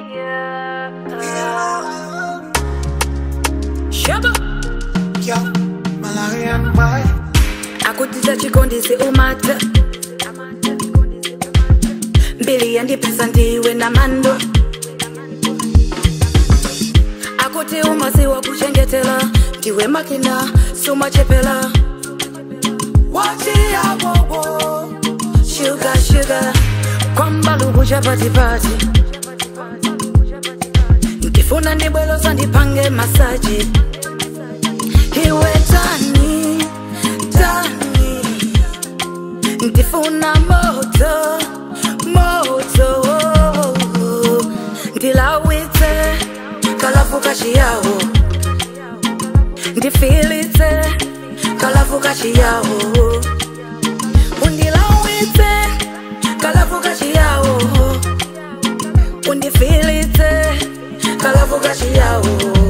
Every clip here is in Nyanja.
Shaba Yo, Malarian boy. akutiza chikondisi umata mbili yandipesa ndiwe na mando akuti umaziwa kuchengetela ndiwe makina sumachepela wachiyawowo shuga shuga kwambaluku chapatipati ndifuna ndibwelosa ndipange masaji iwe tani tani ndifuna moto moto ndilawitse kalafu kachiyawo ndifilitse kalafu kachiyawo undilawitse kalafu kachiyawo undifilitse kalafu kachiyawo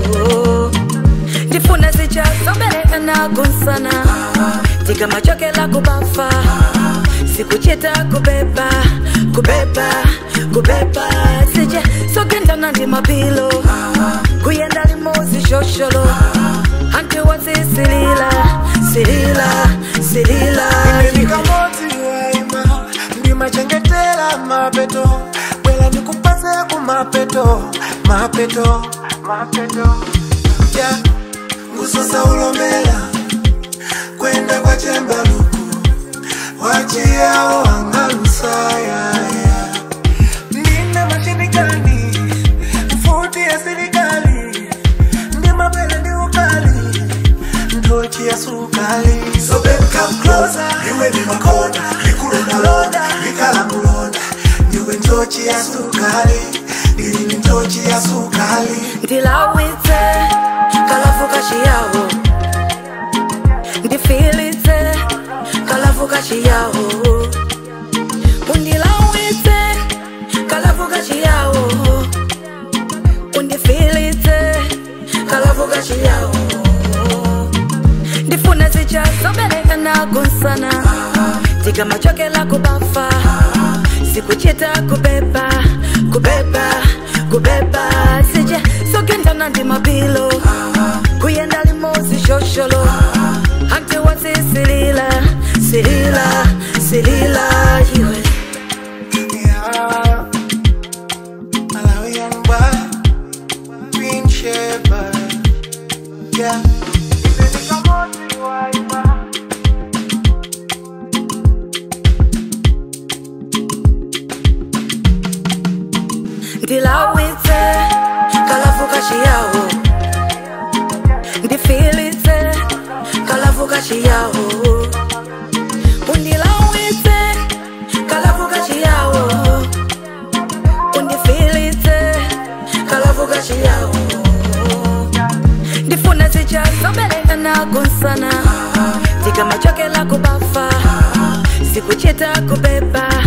ndifuna zichasobereka nakunsana ndikamachokela kubafa sikuchita kubeba kubeba kubeba sije sogendana ndi mapilo kuyenda limozi shosholo anti wazisilila silila silila Nikamoti waima, ndimachengetela mapeto. Bwela nikupase ku mapeto, mapeto, mapeto. Ja, ngusosa ulomela, kwenda kwa chemba luku. Wachiao angalusaya, Nina mashini gani, futi ya serikali. Ndi mabele ndi ukali, ndochi ya sukali. So babe come closer, iwe ni makona, nikulonda londa, nikala mulonda. Niwe ndochi ya sukali, nili ni ndochi ya sukali. ndilawitse kalafu kachiyawo ndifilitse kalafu kachiyawo undilawitse kalafu kachiyawo undifilitse kalafu kachiyawo ndifuna zichasobereka nakunsana ndikamachokela kubafa sikuchita kubeba kubeba kubeba sije sogendana ndi mapilo kuyenda limozi shosholo anti wazisilila silila silila iwe Yeah. Malawian boy, Queen Shepherd. Yeah. ndilawitse kalafu kachiyawo ndifilitse kalafu kachiyawo undilawitse kalafu kachiyawo undifilitse kalafu kachiyawo ndifuna zichasobereka nakunsana ndikamachokela kubafa sikuchita kubeba